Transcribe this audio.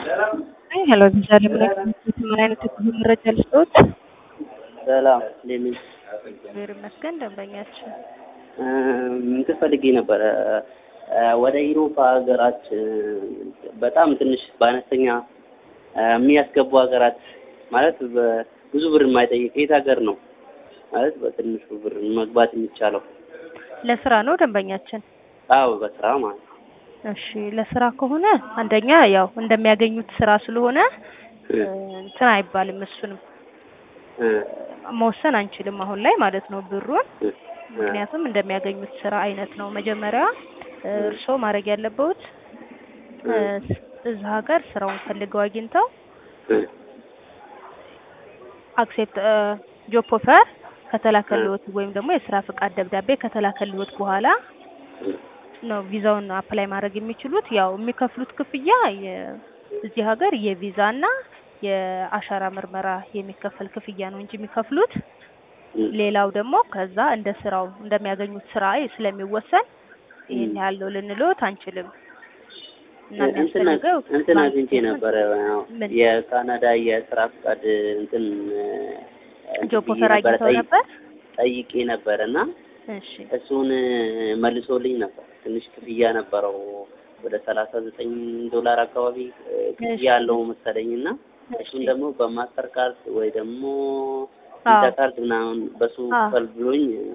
ሄሎ ዛሬ ምን ምን አይነት የጉዞ መረጃ ልስጥዎት? ሰላም እንዴት ነሽ? እግዚአብሔር ይመስገን ደንበኛችን እንትን ፈልጌ ነበረ ወደ ኢሮፓ ሀገራት በጣም ትንሽ በአነስተኛ የሚያስገቡ ሀገራት ማለት ብዙ ብር የማይጠይቅ የት ሀገር ነው ማለት በትንሹ ብር መግባት የሚቻለው? ለስራ ነው ደንበኛችን? አዎ በስራ ማለት ነው። እሺ ለስራ ከሆነ አንደኛ ያው እንደሚያገኙት ስራ ስለሆነ እንትን አይባልም። እሱንም መወሰን አንችልም አሁን ላይ ማለት ነው ብሩን ምክንያቱም እንደሚያገኙት ስራ አይነት ነው። መጀመሪያ እርስዎ ማድረግ ያለበት እዛ ሀገር ስራውን ፈልገው አግኝተው አክሴፕት ጆብ ኦፈር ከተላከልዎት ወይም ደግሞ የስራ ፍቃድ ደብዳቤ ከተላከልዎት በኋላ ነው ቪዛውን አፕላይ ማድረግ የሚችሉት። ያው የሚከፍሉት ክፍያ እዚህ ሀገር የቪዛ እና የአሻራ ምርመራ የሚከፈል ክፍያ ነው እንጂ የሚከፍሉት ሌላው ደግሞ ከዛ እንደ ስራው እንደሚያገኙት ስራ ስለሚወሰን ይሄን ያህል ነው ልንልዎት አንችልም። እና የሚያስፈልገው እንትን አግኝቼ ነበረ የካናዳ የስራ ፍቃድ እንትን ጆብ ኦፈር አግኝተው ነበር ጠይቄ ነበር እና እሺ እሱን መልሶልኝ ነበር። ትንሽ ክፍያ ነበረው ወደ ሰላሳ ዘጠኝ ዶላር አካባቢ ክፍያ ያለው መሰለኝ እና እሱን ደግሞ በማስተር ካርድ ወይ ደግሞ ቪዛ ካርድ ምናምን በሱ ክፈል ብሎኝ